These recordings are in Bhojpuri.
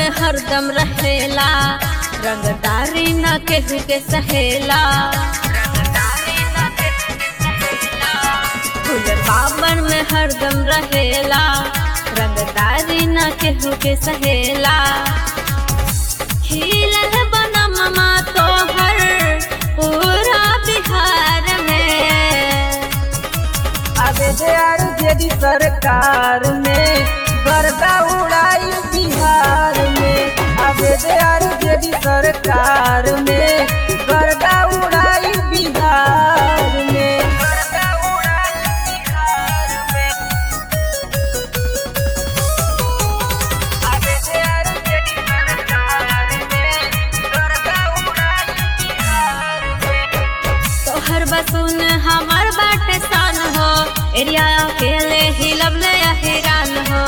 हरदम रहेला रंगदारी न केहू के सहेला फूलर बावन में हरदम रहेला रंगदारी न केहू के सहेला खिलल बनममा तोहर पूरा बिहार में आगे जे आर जेडी सरकार में गर्दा उड़ाई बिहार में आगे जे आर जेडी सरकार में गर्दा उड़ाई बिहार में गर्दा उड़ाई बिहार में आगे जे आर जेडी सरकार में गर्दा उड़ाई बिहार में तोहर बसुन हमार बाटे सान हो एरिया अकेले हिलबले हैरान हो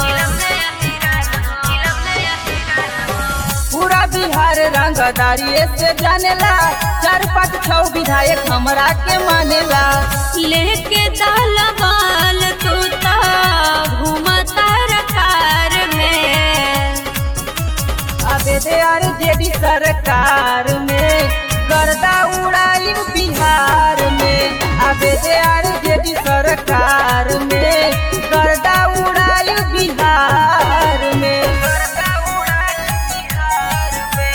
पूरा बिहार रंगदारी से जानेला चार पाँच छह विधायक हमरा के मानेला लेके दलवाल तू तो घूमता रकार में अबे दे आर जेडी सरकार में गर्दा उड़ाई बिहार में अबे दे आर जेडी सरकार में गर्दा उड़ाई बिहार में गर्दा उड़ाई बिहार में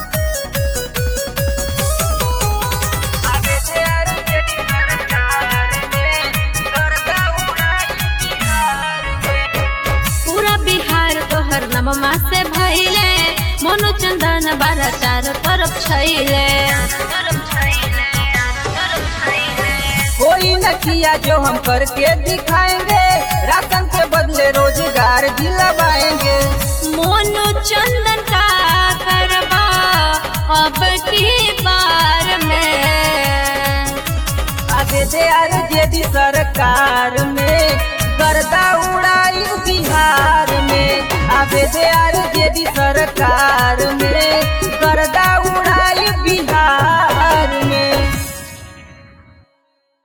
अबे दे आर जेडी सरकार में गर्दा उड़ाई बिहार में पूरा बिहार तोहर नममा से भइले मोनो चंदन बारा चार तरफ छैले कोई न किया जो हम करके दिखाएंगे राशन के बदले रोजगार दिलवाएंगे मोनो चंदन का करबा अब की बार में आगे दे आर जेडी सरकार में गर्दा उड़ाई बिहार में आगे दे आर जेडी सरकार